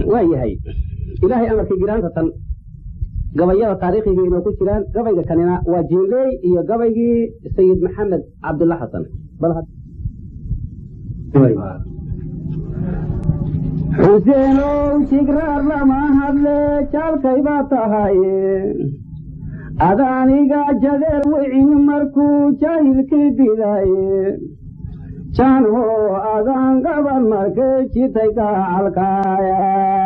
waa yahay ilaahay amarkii giraanta tan gabayada taariikhiga inoo ku jiraan gabayga kanina waa jiinley iyo gabaygii sayid maxamed cabdulla xasan xuseenow jigraar lama hadle jaalkay baa tahaye adaaniga jadeer wicin markuu jaahilkii didaye janho adaan gaban markay jitay gacalkaaya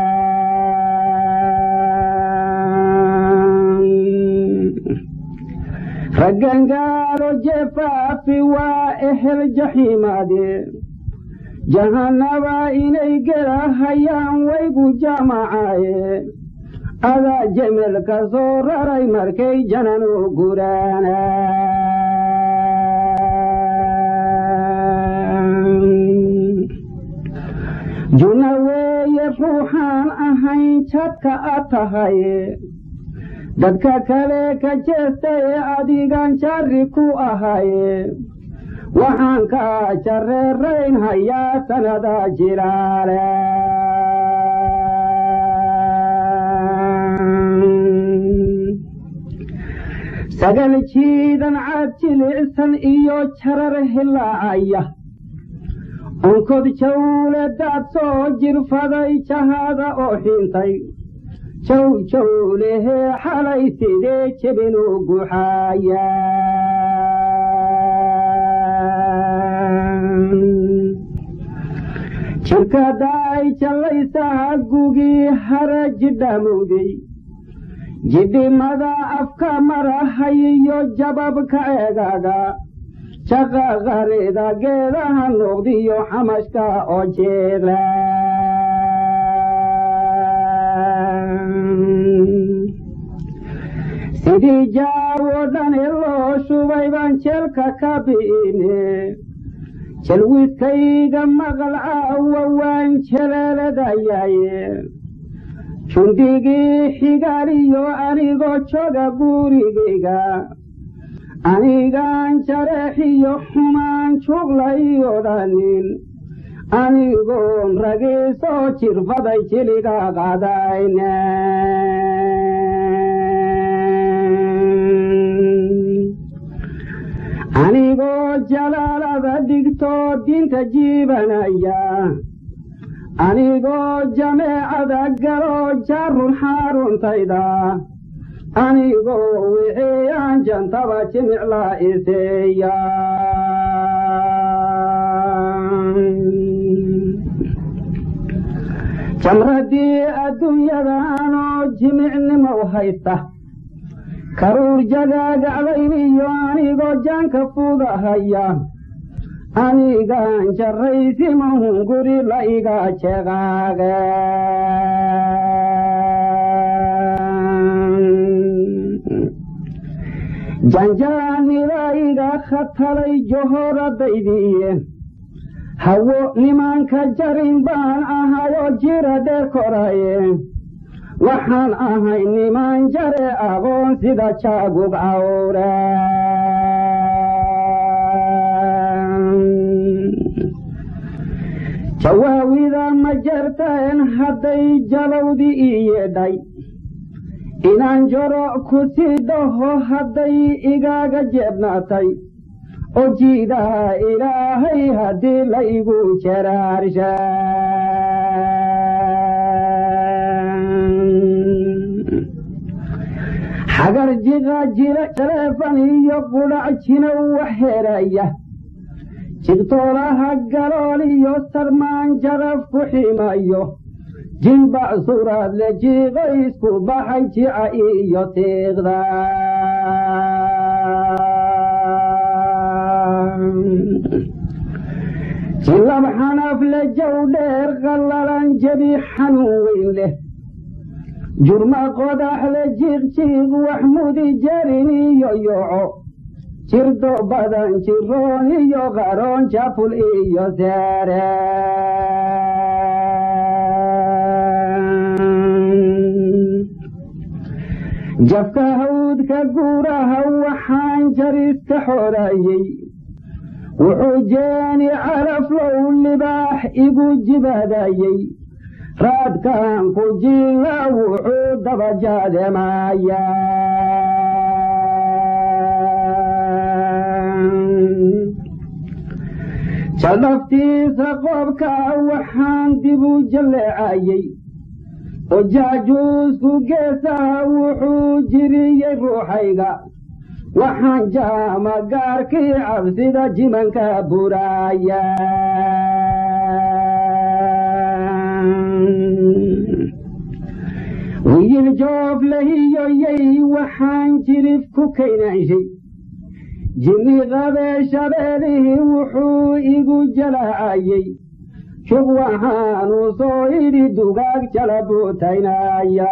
raggangaaro jefaafi waa ehel jaxiimaade jahannaba inay gelahayaan waygu jamacaaye adaa jemel ka soo raray markay jananu guraana juna weeye ruuxaan ahayn jadka a tahaye dadka kale ka jeestaye adigan jarri ku ahaye waxaan ka jareerayn hayaa sanada jilaale sagal jiidan cad jilicsan iyo jarar hilaacaya onkod jawle daad soo jirfaday jahada oo xintay jow jawlehee xalay sidee jebinu guxaaya jirkadaay jallaysaha gugii hara jidhamowday jidhimada afka marahayiyo jababka eegaga jaqaqarida geedaha noqdiyo xamashka oo jeeda sidii jaawo dhani loo shubay baan jeelka ka bi'ine jalwiskayga maqal caawa waan jeleeladayaaye jundigii xigaaliyo anigoo joga gurigayga anigaan jareexiyo xumaan juglayo dhanin anigoon ragiisoo jirfaday jiliga qadayne anigoo jalaalada dhigtoo dinta jiibanaya anigoo jameecada galoo jaarun xaaruntayda anigoo wixiyaan jantaba jimicla iseeya jamradii adduunyadaanoo jimicnimow haysta karuur jagaagaclayniyo anigoo jaanka fugahaya anigaan jarraysimahun guri la iga jeqaage janjaanida iga khatalay johoradaydiiye hawo nimanka jarin baan ahayoo jira dheer koraye waxaan ahay niman jare aqoon sida jaagug cawre jawaawida ma jarteen hadday jalowdi ii yeedhay inaan joro ku sii dhaho hadday igaaga jeebnaatay oo jiidaha ilaahay haddii la igu jaraarsha xagar jiqa jira jaleefan iyo qudhac jinow wax heraya jigtoolaha galool iyo sarmaan jaraf ku ximayo jilbac suraad le jiiqo isku baxay jica iyo tiiqda jilab xanaf le jow dheer qallalan jebi xanuun weyn leh jurma qodax le jiiqjiiq wax mudi jarin iyo yoco jirdo badan jiroon iyo qaroon jaful iyo seere jafka hawdka guuraha waxaan jariska xoraayey wuxuu jeeni calaflow libaax igu jibaadayey raadkan ku jilla wuxuu dabajaademaya jaldhaftiisa qoobka waxaan dib u jalleecayey oo jaajuusku geesaha wuxuu jiriyey ruuxayga waxaan jaama gaarkii cabsida jimanka buraaya wiil joof lahiyoyey waxaan jirif ku kaynanshay jinni qabee shabeelihii wuxuu igu jalaacayey shug waxaanu soo idhi dugaag jala buutaynaya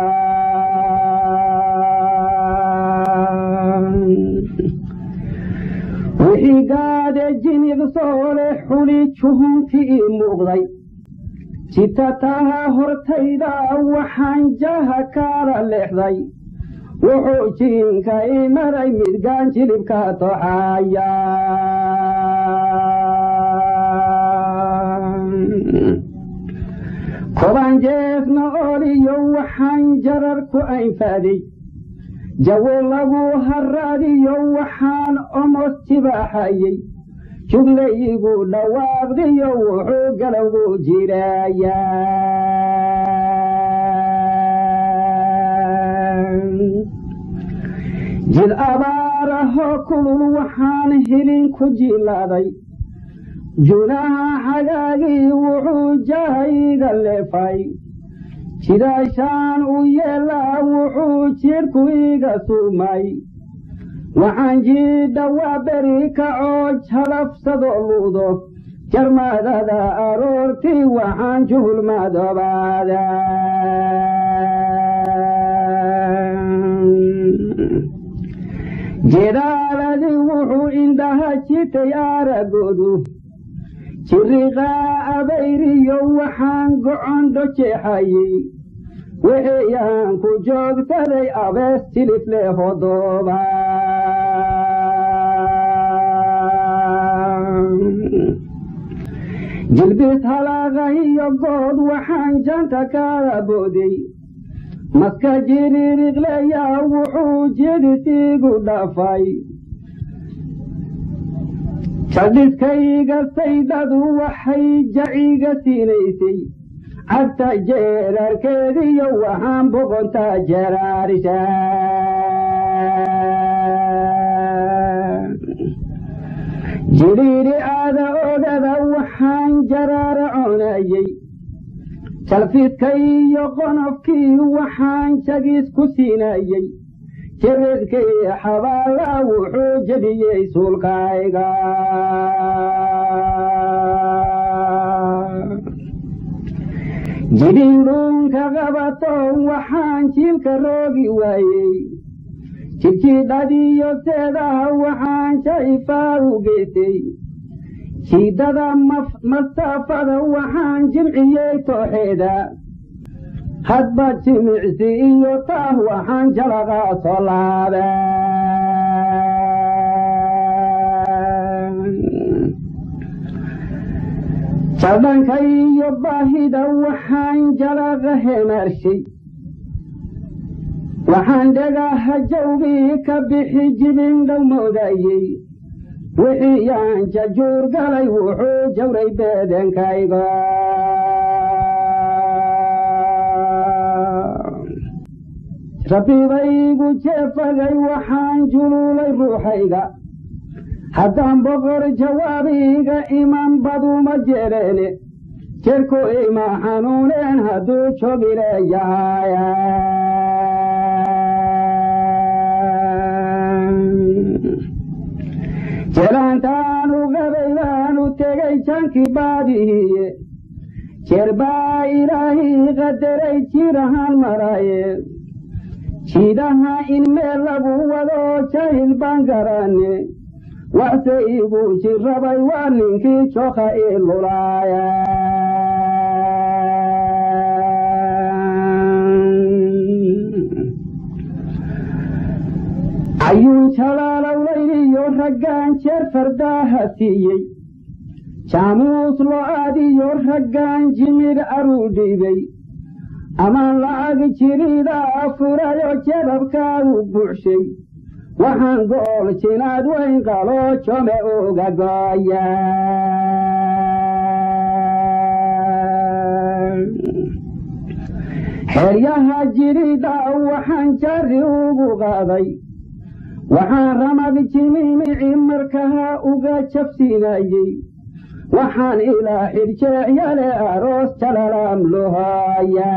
wixii gaade jinig soole xuli juhunti ii muuqday jitataha hortayda waxaan jaha kaala leexday wuxuu jiinka i maray midgaan jilibka toxaya koban jeesna oliyo waxaan jarar ku aynfaaday jawo lagu haraadiyo waxaan omos jibaaxayey juglaygu dhawaaqdiyo wuxuu galowgu jiraya jid abaarahoo kulul waxaan hilin ku jilaaday junaha xagaagii wuxuu jahayga leefay jidaashaan u yeelaa wuxuu jidhku iga suumay waxaan jiidha waa beri kacoo jalafsadoo luudo jarmadada aroortii waxaan juhul madoobaada jedaaladii wuxuu indhaha jitay aaragoodu jiriqaa abayriyo waxaan gocondho jeexayey wixiyaan ku joogsaday abees tilifle hodooba jilbis halaaqa iyo good waxaan janta kaala booday maska jiririqleyaa wuxuu jidhisiigu dhafay jaldhiskayga saydhadu waxay jaciga siinaysay cagta jeerarkeediyo waxaan boqontaa jeraarisha jidhiidhi aada ogada waxaan jaraara coonayey jalfidka iyo qonofkii waxaan jagis ku siinayey jiridkii xabaala wuxuu jebiyey suulkayga jidhiidhuunka qabato waxaan jiilka roogi waayey jidhjidhadiyo seedaha waxaan jaifaa u geystay jiidada masaafada waxaan jimciyey tooxeeda hadba jimicsi iyo taah waxaan jalaqa soo laaba jadhanka iyo baahida waxaan jalaqa hemaarshay waxaan dhagaha jawbii ka bixi jibin dhowmoodayey wixii yaan jajuur galay wuxuu jawray beedenkayga rabibaygu jeefagay waxaan juluulay ruuxayga haddaan boqor jawaabiga iman baduma jeleene jirku ima xanuuneen hadduu jogileeyahaya jelaantaanu qabay baanu tegay jankii baadihiye jeer baa ilaahii qadaray jirahaan maraye jiidaha in meel lagu wado jahil baan garanne waxse igu jirrabay waa ninkii joka ii lulaaya ayuun jalaalowlayniyo raggaan jeer fardaaha siiyey jaamuus lo-aadiyo raggaan jimid aruu dhiibay amaan lacag jiridaa furayo jababkaagu buuxshay waxaan gool jinaad weyn qaloo jome uga gooya xeryaha jirida waxaan jari ugu qaaday waxaan ramad jimimici markaha uga jabsinayey waxaan ilaa xidhjeecyale aroos jalalam lohaya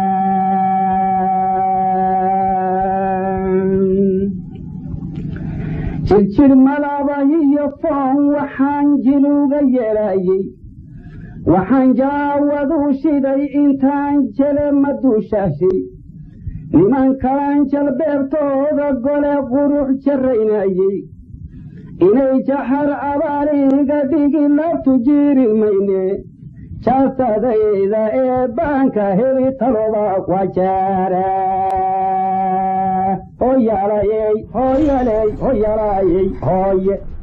jirjir malaba iyo foon waxaan jiluga yeelayey waxaan jaawadu shiday intaan jele maduushaashi niman kalan jalbeebtooda gole qurux jaraynayey inay jaxar abaaliga dhigi labtu jiiri mayne jaasadayda ee baanka heli taloba wajaara hoyalayey hoyaley hoyalayey hooye